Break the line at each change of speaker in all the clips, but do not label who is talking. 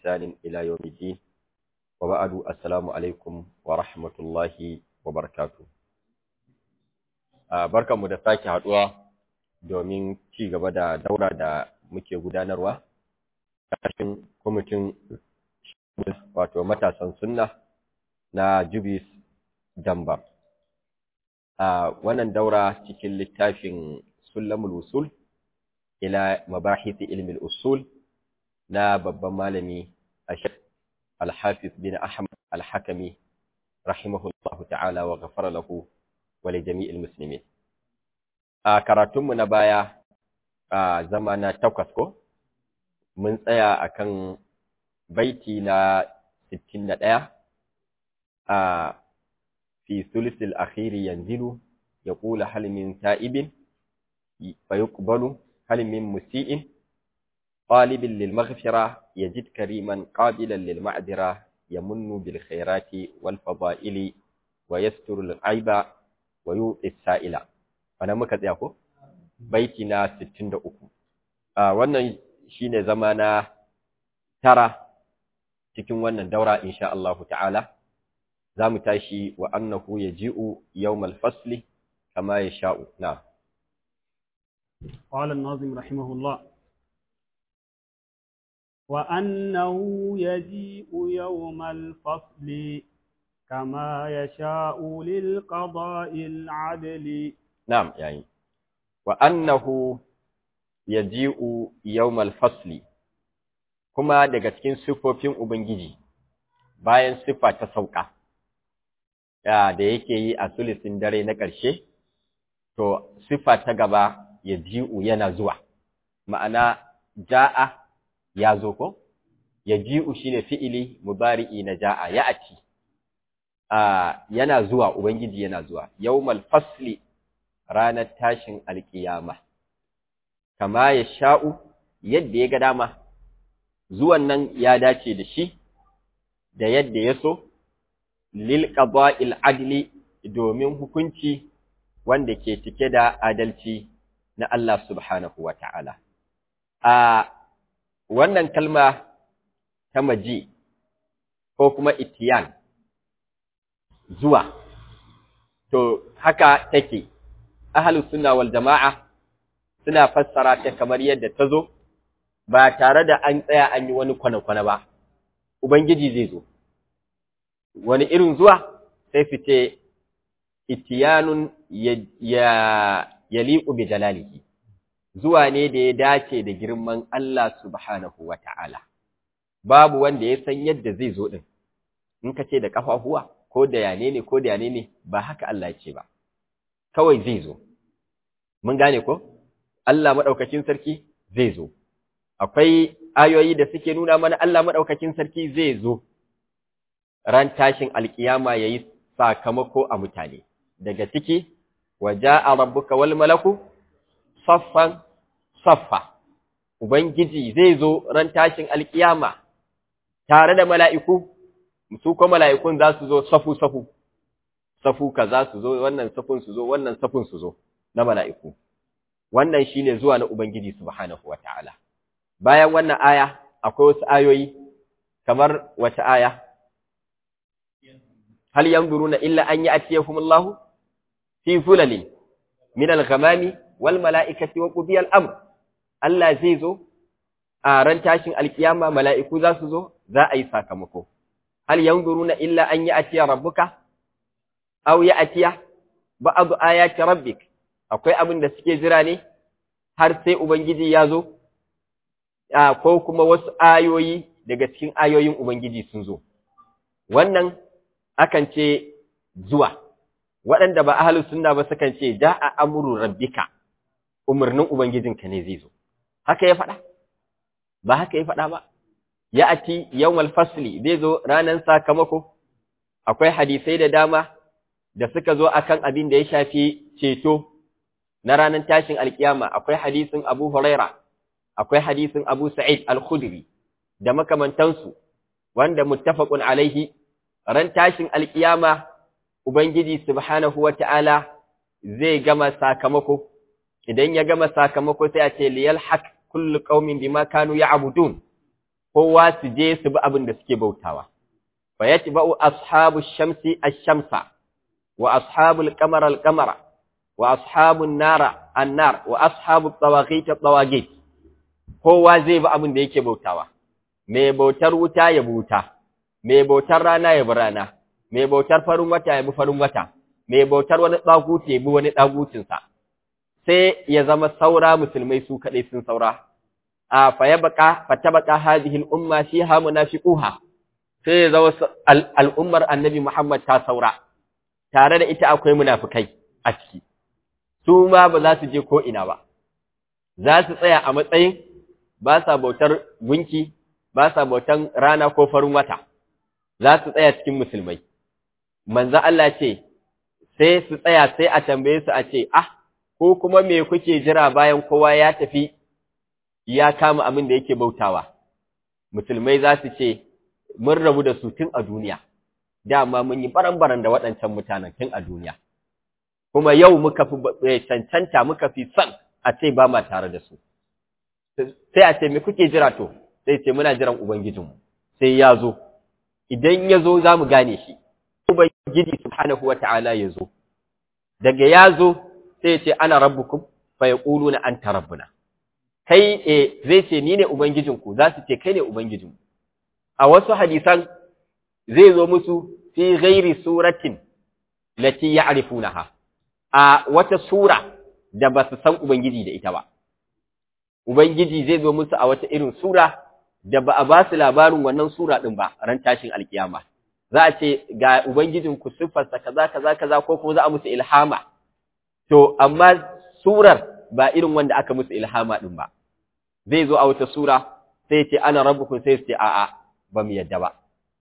بإحسان إلى يوم الدين وبعد السلام عليكم ورحمة الله وبركاته barkan mu da sake haduwa domin ci gaba da daura da muke gudanarwa ƙarshen kwamitin wato matasan sunna na Jubis Damba. A wannan daura cikin littafin Sulamul Usul ila mabahisi ilmin usul na babban malami Ashir Al-Hafiz bin Ahmad Al-Hakami rahimahullahu ta'ala wa ghafara lahu wa li jami'il muslimin. A karatunmu na baya a zama na takwas ko mun tsaya akan baiti na 61 a fi thuluthil akhiri yanzilu yaqulu hal min ta'ibin fayuqbalu hal min musii'in talibin lil maghfira yajid kariman qabilan lil ma'dira yamunnu bil khairati wal fada'ili wa yasturu al aiba wa yu'ti sa'ila wannan muka tsaya ko baiti na 63 a wannan shine zama na tara cikin wannan daura insha Allah ta'ala zamu tashi wa annahu yaji'u yawmal fasli kama yasha'u na
قال الناظم رحمه الله وأنه يجيء يوم الفصل كما يشاء للقضاء العدل
نعم يعني وأنه يجيء يوم الفصل kuma daga cikin siffofin Ubangiji bayan siffa ta sauka da yake yi a sulisin dare na ƙarshe, to siffa ta gaba ya ji'u yana zuwa, ma'ana ja'a ya zo ko? Ya ji'u shi ne fi'ili mubari'i na ja'a ya aci, yana zuwa, Ubangiji yana zuwa, yau fasli ranar tashin alƙiyama, kama ya sha'u yadda ya ga dama. zuwan nan ya dace da shi da yadda ya so lil qada'il adli domin hukunci wanda ke cike da adalci na Allah subhanahu wata'ala a wannan kalma ta maji ko kuma itiyan zuwa to haka take ahlus sunna wal jama'a suna fassara ta kamar yadda ta zo ba tare da an tsaya an yi wani kwane-kwane ba, Ubangiji zai zo. Wani irin zuwa sai su ce, Itiyanun ya liƙu bi jalalihi, zuwa ne da ya dace da girman Allah subhanahu wa ta'ala. Babu wanda ya san yadda zai zo ɗin, in ka ce da ƙafafuwa, ko da yane ne, ko da yane ne, ba haka Allah ce ba, kawai zai zo. Mun gane ko? Allah maɗaukacin sarki zai zo. akwai ayoyi da suke nuna mana Allah maɗaukakin sarki zai zo ran tashin alkiyama ya yi sakamako a mutane, daga ciki, waje a rabbuka wal malaku, saffan saffa, Ubangiji zai zo ran tashin alkiyama tare da mala'iku, su ko mala'ikun za su zo safu-safu, safu ka za su zo, wannan safun su zo, wannan safun su zo na mala'iku. Wannan shi ne zuwa na Ubangiji subhanahu wa ta'ala. bayan wannan aya akwai wasu ayoyi kamar wata aya hal yanzuruna illa an ya'tiyahumullahu fi fulalin min al-ghamami wal mala'ikati wa qudiya al-amr Allah zai zo a ran tashin alkiyama mala'iku za su zo za a yi sakamako hal yanzuruna illa an ya'tiya rabbuka aw ya'tiya ba'd ayati rabbik akwai abin da suke jira ne har sai ubangiji ya zo ko kuma wasu ayoyi daga cikin ayoyin Ubangiji sun zo. Wannan akan ce zuwa, waɗanda ba ahalus sunna ba sukan ce ja a amuru rabbika, umarnin Ubangijinka ne zai zo. Haka ya faɗa? Ba haka ya faɗa ba. Ya ati yawmal fasli zai zo ranar sakamako, akwai hadisai da dama da suka zo akan abin da ya shafi ceto na ranar tashin alkiyama, akwai hadisin Abu Huraira. akwai hadisin Abu Sa'id Al-Khudri da makamantansu wanda muttafaqun alaihi ran tashin alkiyama Ubangiji subhanahu wata'ala zai gama sakamako idan ya gama sakamako sai a ce liyal haq kullu qaumin bima kanu ya'budun kowa su je su bi abin da suke bautawa fa yatba'u ashabu shamsi ash-shamsa wa ashabu al-qamar al-qamara wa ashabu an-nara an-nar wa ashabu at-tawaghit at-tawaghit kowa zai bi abin da yake bautawa mai bautar wuta ya buta mai bautar rana ya bi rana mai bautar farin wata ya bi farin wata mai bautar wani ɗaguti ya bi wani ɗagutinsa sai ya zama saura musulmai su kaɗai sun saura a faya baka fata baka hadhihi al-umma fiha munafiquha sai ya zama al'ummar annabi Muhammad ta saura tare da ita akwai munafikai a ciki su ma ba za su je ko ina ba za su tsaya a matsayin ba sa bautar gunki ba sa bautan rana ko farin wata za su tsaya cikin musulmai manzo Allah ce sai su tsaya sai a tambaye su a ce ah ko kuma me kuke jira bayan kowa ya tafi ya kama abin da yake bautawa musulmai za su ce mun rabu da su tun a duniya dama mun yi baran-baran da waɗancan mutanen tun a duniya kuma yau muka fi cancanta muka fi son a ce ba ma tare da su sai a ce me kuke jira to sai ce muna jiran ubangijinmu sai ya zo idan ya zo za mu gane shi ubangiji subhanahu wata'ala ya zo daga ya zo sai ya ce ana rabbukum fa yaquluna anta rabbuna kai eh zai ce ni ne ubangijinku za su ce kai ne ubangijinmu a wasu hadisan zai zo musu fi ghairi suratin lati ya'rifunaha a wata sura da ba su san ubangiji da ita ba ubangiji zai zo musu a wata irin sura da ba a ba su labarin wannan sura din ba ran tashin alkiyama za a ce ga ubangijinku siffarsa kaza kaza kaza ko kuma za a musu ilhama to amma surar ba irin wanda aka musu ilhama din ba zai zo a wata sura sai ce ana rabbukum sai su ce a'a ba mu yadda ba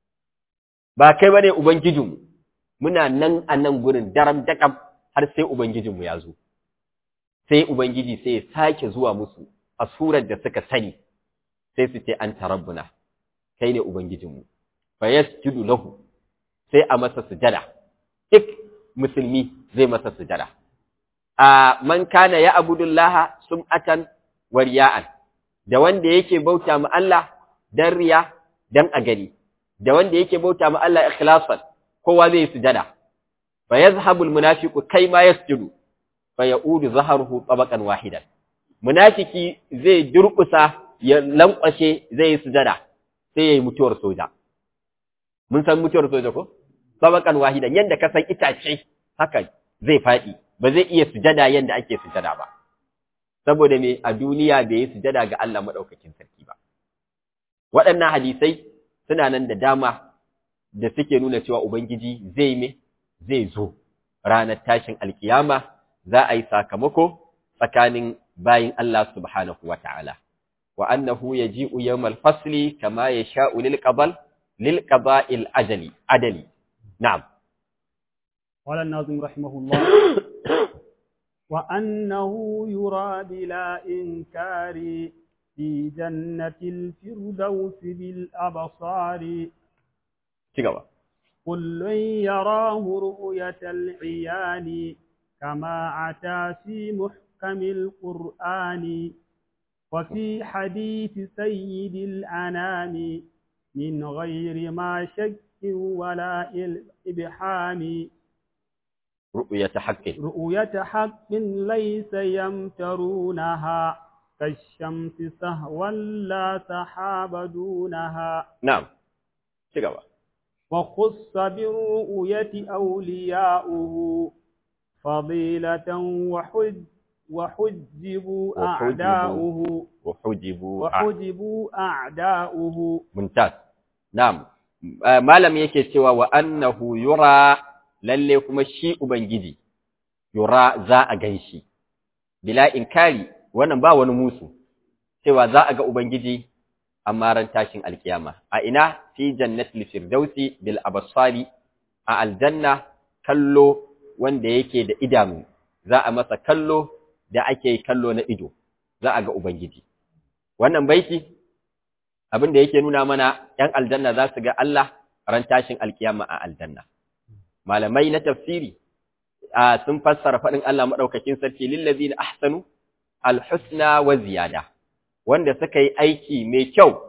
ba kai bane ubangijinmu muna nan a nan gurin daram dakam har sai ubangijinmu ya zo sai ubangiji sai ya sake zuwa musu a surar da suka sani sai su ce anta rabbuna kai ne ubangijinmu fa yasjudu lahu sai a masa sujada duk musulmi zai masa sujada a man kana ya abudullaha sum'atan wa riya'an da wanda yake bauta ma Allah dan riya dan a gani da wanda yake bauta ma Allah ikhlasan kowa zai sujada fa yazhabul munafiqu kai ma yasjudu fa yaudu zaharuhu tabaqan wahidan munafiki zai durkusa ya lankwashe zai yi sujada sai yayi mutuwar soja mun san mutuwar soja ko tabaqan wahidan yanda ka san itace haka zai fadi ba zai iya sujada yanda ake sujada ba saboda me a duniya bai yi sujada ga Allah madaukakin sarki ba waɗannan hadisai suna nan da dama da suke nuna cewa ubangiji zai me zai zo ranar tashin alkiyama za a yi sakamako tsakanin bayin Allah subhanahu wata'ala wa annahu yaji'u yawmal fasli kama yasha'u lil qabal lil qaba'il ajali adali na'am
قال الناظم رحمه الله وأنه يرى بلا إنكار في جنة الفردوس بالأبصار
cigaba
كل يراه رؤية العيان كما أتى في محكم القرآن وفي حديث سيد الأنام من غير ما شك ولا إبحام
ru'yata haqqin
رؤية حق ليس يمترونها كالشمس سهوا لا سحاب دونها
na'am cigaba
وخص بالرؤية أولياؤه فضيلة وحج وحجبوا
وحجبوا.
أعداؤه
wa hujibu a-
وحجبوا أعداؤه
mumtaz na'am Eh, malam yake cewa wa annahu yura lalle kuma shi ubangiji yura za a ganshi bila inkari wannan ba wani musu cewa za a ga ubangiji amma ran tashin alkiyama a ina fi jannatil firdausi bil absari a aljanna kallo wanda yake da idanu za a masa kallo da ake kallo na ido za a ga ubangiji wannan baiti abin da yake nuna mana ‘yan aljanna za su ga Allah ran tashin alkiyama a aljanna. Malamai na tafsiri a sun fassara faɗin Allah maɗaukakin sarki lillazi na ahsanu alhusna wa ziyada, wanda suka yi aiki mai kyau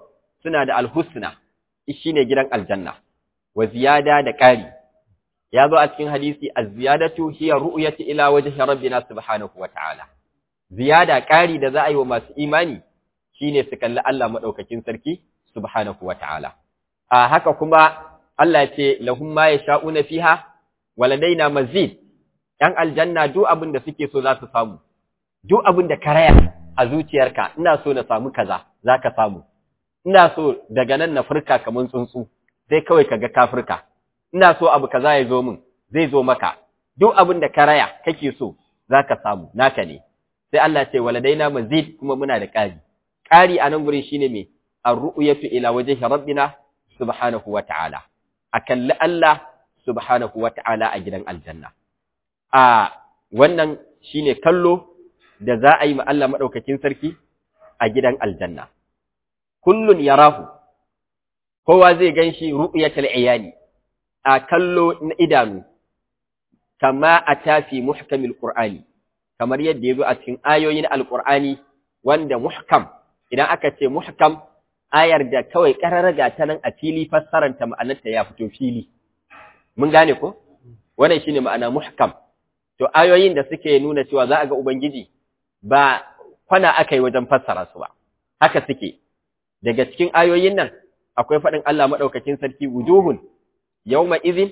suna da alhusna shine gidan aljanna wa ziyada da ƙari ya zo a cikin hadisi az-ziyadatu hiya ru'yatu ila wajhi rabbina subhanahu wa ta'ala ziyada ƙari da za a yi wa masu imani shine su kalli Allah madaukakin sarki subhanahu wa ta'ala a haka kuma Allah ya ce lahum ma yasha'una fiha waladaina mazid ‘yan aljanna duk abin da suke so za su samu, duk abin da karaya a zuciyarka, ina so na samu kaza, za ka samu, ina so daga nan na furka kamar tsuntsu, sai kawai ka ga ka furka, ina so abu kaza ya zo min, zai zo maka, duk abin da karaya kake so, za ka samu, naka ne. Sai Allah ce, waladaina mazid kuma muna da ƙari. Ƙari a nan gurin shi ne mai, an ru'uyatu ila waje rabbina subhanahu wa ta'ala, a kalli Allah subhanahu wa ta'ala a gidan aljanna. a wannan shine kallo da za a yi ma Allah madaukakin sarki a gidan aljanna kullun yarahu kowa zai ganshi ru'yatul iyani a kallo na idanu kama atafi muhkamil qur'ani kamar yadda yazo a cikin ayoyin alqur'ani wanda muhkam idan aka ce muhkam ayar da kawai kararraga ta nan a fili fassaranta ma'anarta ya fito fili mun gane ko wannan shine ma'ana muhkam to ayoyin da suke nuna cewa za a ga Ubangiji ba kwana aka yi wajen fassara su ba, haka suke, daga cikin ayoyin nan akwai faɗin Allah maɗaukakin sarki wujuhun, yau izin,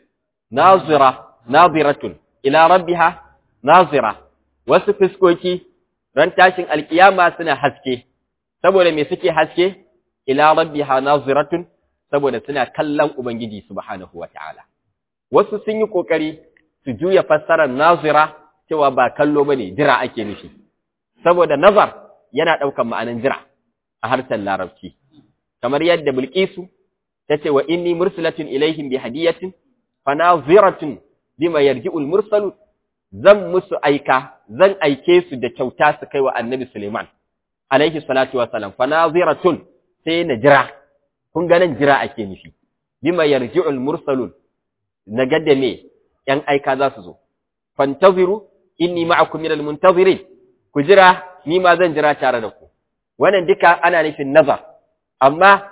nazira, naziratun, ila rabbiha, nazira, wasu fuskoki ran tashin alkiyama suna haske, saboda me suke haske, ila rabbiha naziratun, saboda suna kallon Ubangiji subhanahu wa ta'ala. Wasu sun yi ƙoƙari su juya fassarar nazira cewa ba kallo bane jira ake nufi saboda nazar yana ɗaukan ma'anin jira a harshen larabci kamar yadda bilqisu tace wa inni mursalatun ilaihim bi hadiyatin fa naziratun bima yarji'ul mursalu zan musu aika zan aike su da kyauta su kai wa annabi Suleiman alaihi salatu wassalam fa naziratun sai na jira kun ga nan jira ake nufi bima yarji'ul mursalun na gadda me ‘yan aika za su zo, fantaziru, inni ma'akum minal muntazirin, ku jira, ni ma zan jira tare da ku. Wannan duka ana nufin nazar, amma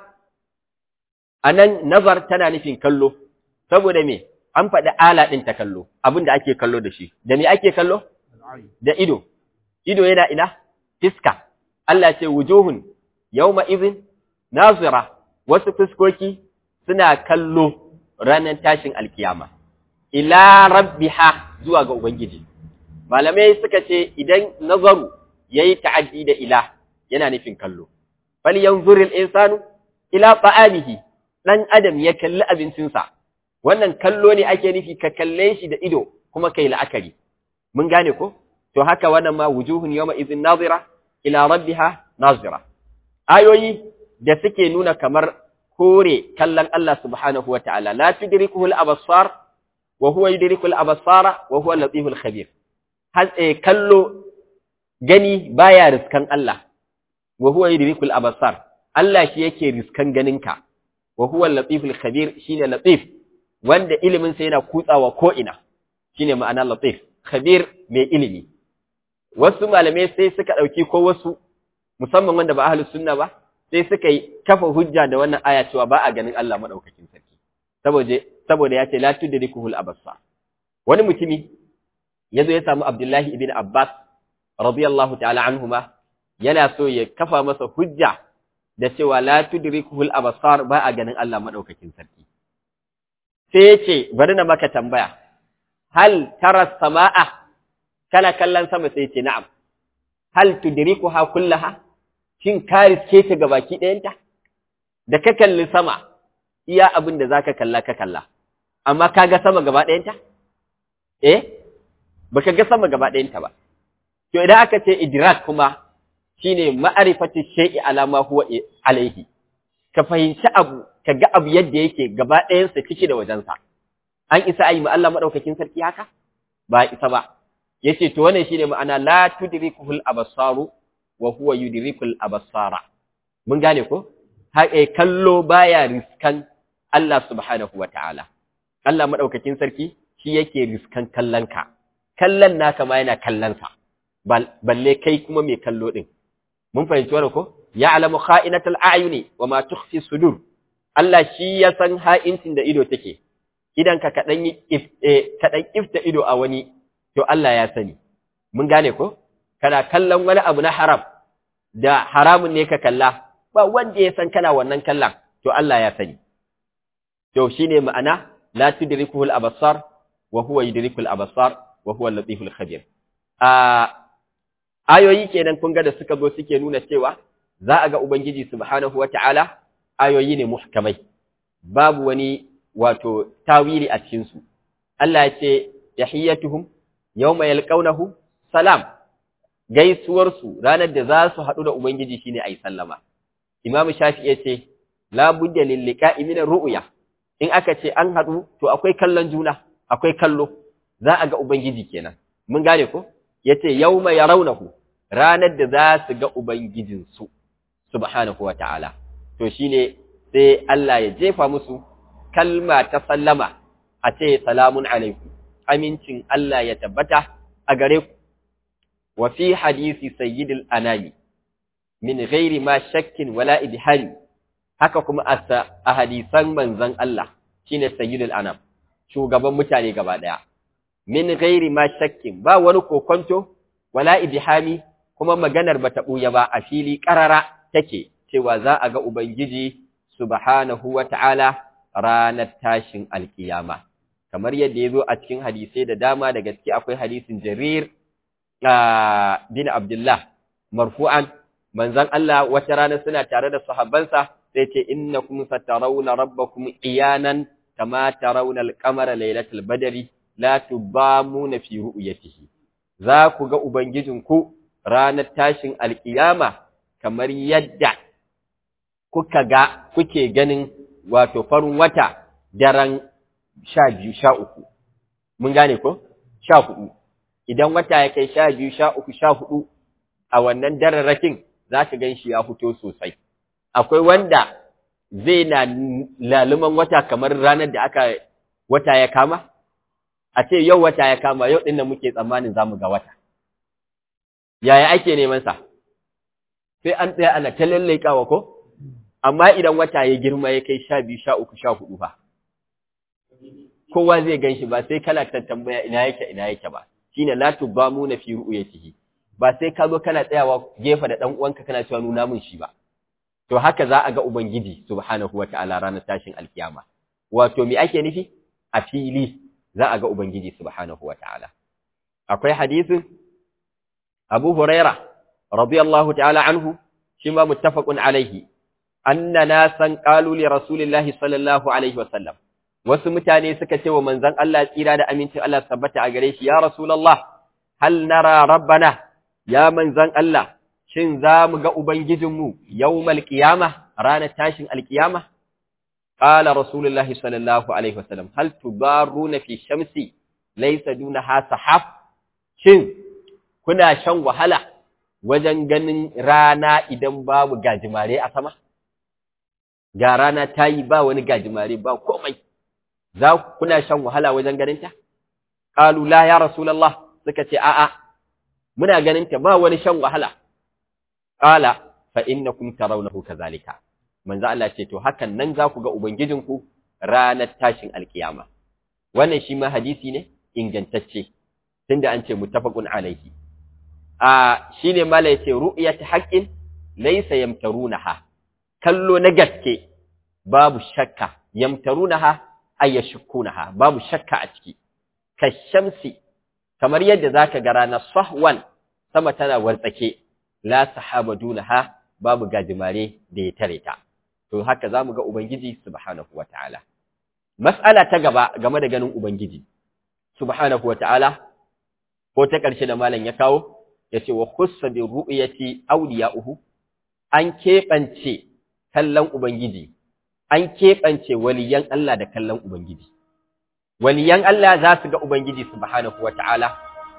a nan nazar tana nufin kallo, saboda me, an faɗi ala ɗin ta kallo, abin da ake kallo da shi. Da me ake kallo? Da ido. Ido yana ina? Fiska. Allah ce wujuhun, yawma izin, nazira, wasu fuskoki suna kallo ranar tashin alkiyama. ila rabbiha zuwa ga Ubangiji. Malamai suka ce idan nazaru ya yi ta'addi da ila yana nufin kallo. Fal yanzuril insanu ila ta'amihi ɗan adam ya kalli abincinsa. Wannan kallo ne ake nufi ka kalle shi da ido kuma kai la'akari. Mun gane ko? To haka wannan ma wujuhun yawma izin nazira ila rabbiha nazira. Ayoyi da suke nuna kamar kore kallon Allah subhanahu wa ta'ala la tudrikuhu al-absar wa huwa yudrikul absara wa huwa al-latiful khabir har eh kallo gani baya riskan Allah wa huwa yudrikul absar Allah shi yake riskan ganinka wa huwa al-latiful khabir shine latif wanda ilimin sa yana kutsawa ko ina shine ma'ana latif khabir mai ilimi wasu malamai sai suka dauki ko wasu musamman wanda ba ahlus sunna ba sai suka yi kafa hujja da wannan aya cewa ba a ganin Allah madaukakin sarki saboda saboda ya ce la tudrikuhul absar wani mutumi yazo ya samu Abdullahi ibn Abbas radiyallahu ta'ala anhuma yana so ya kafa masa hujja da cewa la tudrikuhul absar ba a ganin Allah madaukakin sarki sai yace bari na maka tambaya hal tara samaa kana kallon sama sai yace na'am hal tudrikuha kullaha shin ka riske ta gabaki ɗayanta da ka kalli sama iya abin da zaka kalla ka kalla amma ka ga sama gaba ɗayanta eh baka ga sama gaba ɗayanta ba to idan aka ce idrak kuma shine ma'arifatu shay'i ala ma huwa alaihi ka fahimci abu ka ga abu yadda yake gaba ɗayansa ciki da wajensa an isa ayi ma Allah madaukakin sarki haka ba isa ba yace to wannan shine ma'ana la tudrikuhul absaru wa huwa yudrikul absara mun gane ko haƙe kallo baya riskan Allah subhanahu wataala Allah madaukakin sarki shi yake riskan kallonka kallon naka ma yana kallonsa balle kai kuma mai kallo din mun fahimci wannan ko ya'lamu kha'inatal a'yuni wa ma tukhfi sudur Allah shi ya san ha'incin da ido take idan ka kadan kadan ifta ido a wani to Allah ya sani mun gane ko kana kallon wani abu na haram da haramun ne ka kalla ba wanda ya san kana wannan kallon to Allah ya sani to shine ma'ana la tudrikuhu al-absar wa huwa yudriku al-absar wa huwa al-latiful khabir a ayoyi kenan kun ga da suka zo suke nuna cewa za a ga ubangiji subhanahu wata'ala ayoyi ne muhkamai babu wani wato tawili a cikin su Allah ya ce tahiyyatuhum yawma yalqawnahu salam gaisuwar su ranar da za su haɗu da ubangiji shine ayi sallama imamu shafi ya ce la budda lil liqa'i min ru'ya in aka ce an haɗu to akwai kallon juna akwai kallo za a ga ubangiji kenan mun gane ko yace yawma yarawnahu ranar da za su ga ubangijin su subhanahu wata'ala to shine sai Allah ya jefa musu kalma ta sallama a ce salamun alaikum amincin Allah ya tabbata a gare ku wa fi hadisi sayyidil anami min ghairi ma shakkin wala idhari haka kuma a hadisan manzon Allah shine sayyidul anam shugaban mutane gaba daya min ghairi ma shakkin ba wani kokonto wala ibhami kuma maganar bata buya ba a fili karara take cewa za a ga ubangiji subhanahu wata'ala ranar tashin alkiyama kamar yadda yazo a cikin hadisai da dama da gaske akwai hadisin Jarir bin Abdullah marfu'an manzon Allah wata rana suna tare da sahabbansa sai ce innakum satarawna rabbakum iyanan kama tarawna al-qamara laylatal badri la tubamuna fi ru'yatihi za ku ga ubangijinku ranar tashin alkiyama kamar yadda kuka ga kuke ganin wato farin wata daren sha biyu sha uku mun gane ko sha hudu idan wata ya kai sha biyu sha uku sha hudu a wannan dararrakin za ka gan shi ya fito sosai akwai wanda zai na laluman wata kamar ranar da aka wata ya kama a ce yau wata ya kama yau ɗin da muke tsammanin za mu ga wata yaya ake neman sa sai an tsaya ana ta lallaikawa ko amma idan wata ya girma ya kai sha biyu sha uku sha hudu fa kowa zai gan shi ba sai kana ta tambaya ina yake ina yake ba shine la tubamuna fi ru'yatihi ba sai ka zo kana tsayawa gefe da dan uwanka kana cewa nuna min shi ba to haka za a ga ubangiji subhanahu wataala ranar tashin alkiyama wato me ake nufi a fili za a ga ubangiji subhanahu wataala akwai hadisin Abu Huraira radiyallahu ta'ala anhu shi ma muttafaqun alaihi anna nasan qalu li rasulillahi sallallahu alaihi wasallam wasu mutane suka ce wa manzon Allah tsira da amincin Allah tabbata a gare shi ya rasulullah hal nara rabbana ya manzon Allah shin za mu ga ubangijinmu yawmal qiyamah ranar tashin alqiyama qala rasulullahi sallallahu alaihi wasallam hal tubaruna fi shamsi laysa dunaha sahab shin kuna shan wahala wajen ganin rana idan babu gajimare a sama ga rana ta yi ba wani gajimare ba komai za kuna shan wahala wajen ganinta? Ƙalu la ya Rasulallah suka ce, A'a, muna ganinta ba wani shan wahala. Ƙala, fa inna kun tarawnahu kazalika. Manzo Allah ce, To, hakan nan za ku ga Ubangijinku ranar tashin alkiyama. Wannan shi ma hadisi ne ingantacce, tunda an ce muttafaqun alaihi. A shi ne mala ya ce, Ru'iyat haƙƙin laisa yamtarunaha, kallo na gaske babu shakka, yamtarunaha ayyashukunaha babu shakka a ciki kashamsi kamar yadda zaka ga ranar sahwan sama tana wartsake la sahaba dunaha babu gajimare da ya tare ta to haka zamu ga ubangiji subhanahu wataala mas'ala ta gaba game da ganin ubangiji subhanahu wataala ko ta ƙarshe da malam ya kawo yace wa khussa bi ru'yati awliya'uhu an keɓance kallon ubangiji an keɓance waliyan Allah da kallon Ubangiji. Waliyan Allah za su ga Ubangiji subhanahu wa ta'ala,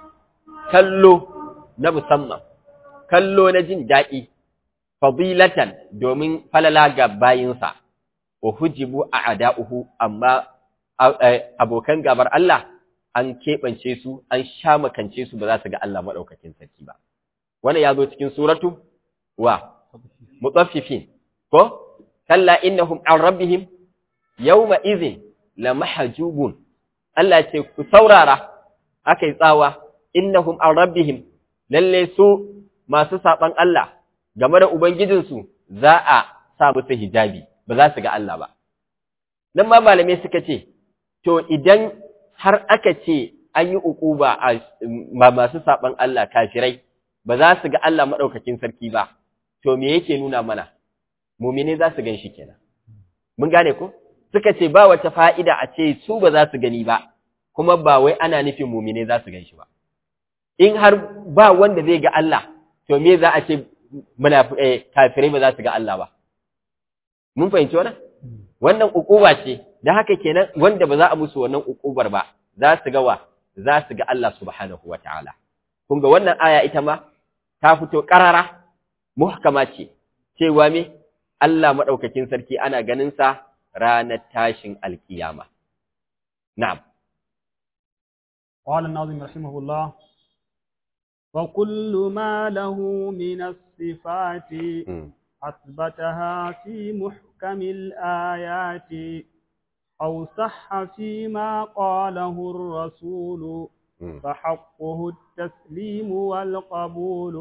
kallo na musamman, kallo na jin daɗi, fadilatan domin falala ga bayinsa, wa hujibu a ada'uhu, amma abokan gabar Allah an keɓance su, an sha makance su ba za su ga Allah maɗaukakin sarki ba. Wannan ya zo cikin suratu wa mutaffifin ko kalla innahum an rabbihim yawma idhin lamahjubun Allah ce ku saurara akai tsawa innahum an rabbihim lalle su masu saban Allah game da ubangijinsu za a sa musu hijabi ba za su ga Allah ba nan ma malamai suka ce to idan har aka ce an yi uquba a masu saban Allah kafirai ba za su ga Allah madaukakin sarki ba to me yake nuna mana mumine za su gan shi kenan mun gane ko suka ce ba wata fa'ida a ce su ba za su gani ba kuma ba wai ana nufin mumine za su gan shi ba in har ba wanda zai ga Allah to me za a ce kafirai ba za su ga Allah ba mun fahimci wannan wannan ukuba ce da haka kenan wanda ba za a musu wannan ukubar ba za su ga wa za su ga Allah subhanahu wataala kun ga wannan aya ita ma ta fito karara muhkama ce cewa me Allah madaukakin sarki ana ganin sa ranar tashin alkiyama na'am
قال الناظم رحمه الله وكل ما له من الصفات أثبتها في محكم الآيات أو صح فيما قاله الرسول فحقه التسليم والقبول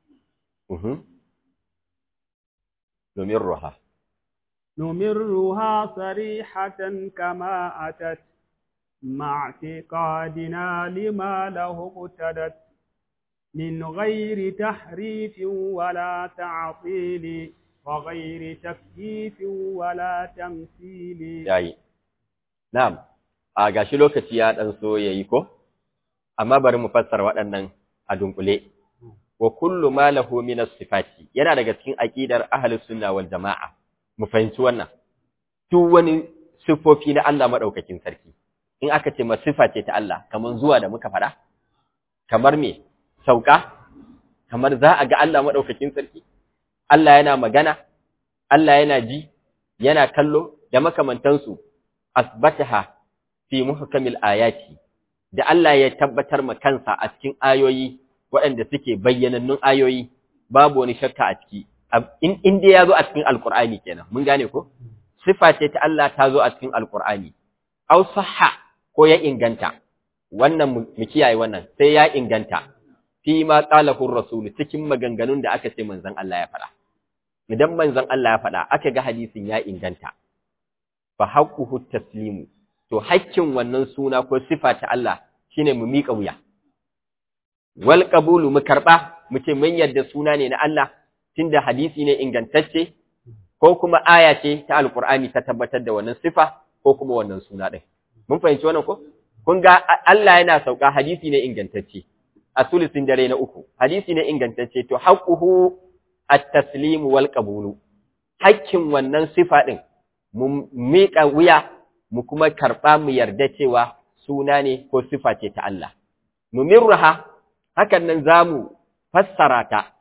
نمرها
نمرها صريحة كما أتت مع اعتقادنا لما له اقتدت من غير تحريف ولا تعطيل وغير تكييف ولا تمثيل
yayi na'am a gashi lokaci ya dan so yayi ko amma bari mu fassara waɗannan a dunkule wa kullu ma lahu min as-sifati yana daga cikin aqidar ahlus sunna wal jamaa mu fahimci wannan duk wani sifofi na Allah madaukakin sarki in aka ce masifa ce ta Allah kamar zuwa da muka faɗa kamar me sauka kamar za a ga Allah maɗaukakin sarki Allah yana magana Allah yana ji yana kallo da makamantansu asbataha fi muhkamil ayati da Allah ya tabbatar ma kansa a cikin ayoyi waɗanda suke bayyanannun ayoyi babu wani shakka a ciki in in dai ya zo a cikin alqur'ani kenan mun gane ko sifa ce ta Allah ta zo a cikin alqur'ani aw sahha ko ya inganta wannan mu kiyaye wannan sai ya inganta fi ma qalahu rasul cikin maganganun da aka ce manzon Allah ya faɗa idan manzon Allah ya faɗa aka ga hadisin ya inganta fa haqquhu taslimu to haƙƙin wannan suna ko sifa ta Allah shine mu miƙa wuya wal qabulu mu karba mu ce mun yarda suna ne na Allah tunda hadisi ne ingantacce ko kuma aya ce ta alqur'ani ta tabbatar da wannan sifa ko kuma wannan suna din mun fahimci wannan ko kun ga Allah yana sauka hadisi ne ingantacce a sulusin dare na uku hadisi ne ingantacce to haqquhu at-taslim wal qabulu hakkin wannan sifa din mu miƙa wuya mu kuma karɓa mu yarda cewa suna ne ko sifa ce ta Allah numirruha hakan nan zamu fassara ta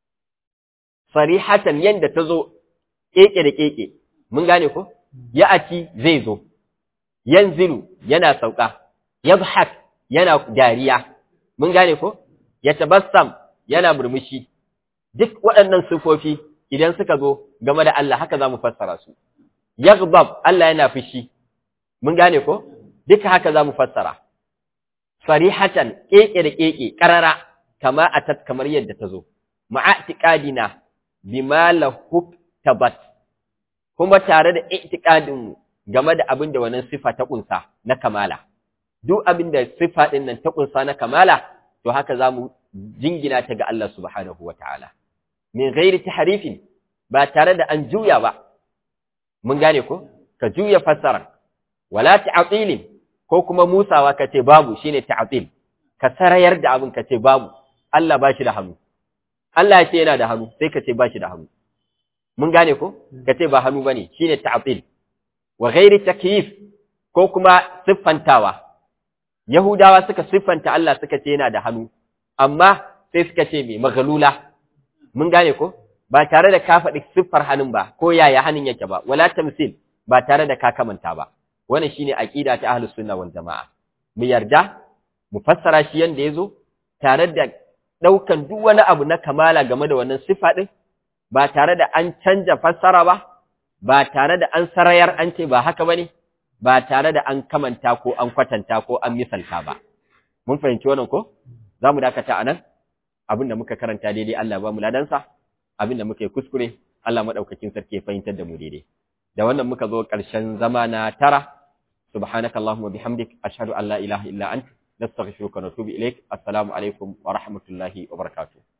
sarihatan yanda ta zo keke da keke mun gane ko ya ati zai zo yanzilu yana sauka yabhak yana dariya mun gane ko ya tabassam yana murmushi duk waɗannan sifofi idan suka zo game da Allah haka zamu fassara su yaghdab Allah yana fushi mun gane ko duka haka zamu fassara sarihatan keke da keke karara kama atat kamar yadda ta zo ma'atiqadina bima lahu tabat kuma tare da i'tiqadin game da abin da wannan sifa ta kunsa na kamala duk abin da sifa din nan ta kunsa na kamala to haka zamu jingina ta ga Allah subhanahu wataala min ghairi tahrifin ba tare da an juya ba mun gane ko ka juya fassara wala ta'tilin ko kuma musawa ka ce babu shine ta'til ka sarayar da abin ka ce babu Allah ba shi da hannu Allah ya ce yana da hannu sai ka ce ba shi da hannu mun gane ko ka ce ba hannu bane shine ta'til wa ghairi takyif ko kuma siffantawa yahudawa suka siffanta Allah suka ce yana da hannu amma sai suka ce me maghlula mun gane ko ba tare da ka faɗi siffar hannun ba ko yaya hannun yake ba wala tamsil ba tare da ka kamanta ba wannan shine aqida ta ahlus sunna wal jamaa mu yarda mu fassara shi yanda yazo tare da daukan duk wani abu na kamala game da wannan siffa din ba tare da an canja fassara ba ba tare da an sarayar an ce ba haka bane ba tare da an kamanta ko an kwatanta ko an misalta ba mun fahimci wannan ko zamu dakata anan abinda muka karanta daidai Allah ba mu ladansa abinda muka yi kuskure Allah madaukakin sarki ya fahimtar da mu daidai da wannan muka zo ƙarshen zama na tara subhanakallahumma bihamdik ashhadu an la ilaha illa anta nastaghfiruka wa natubu ilaik assalamu alaikum wa rahmatullahi wa barakatuh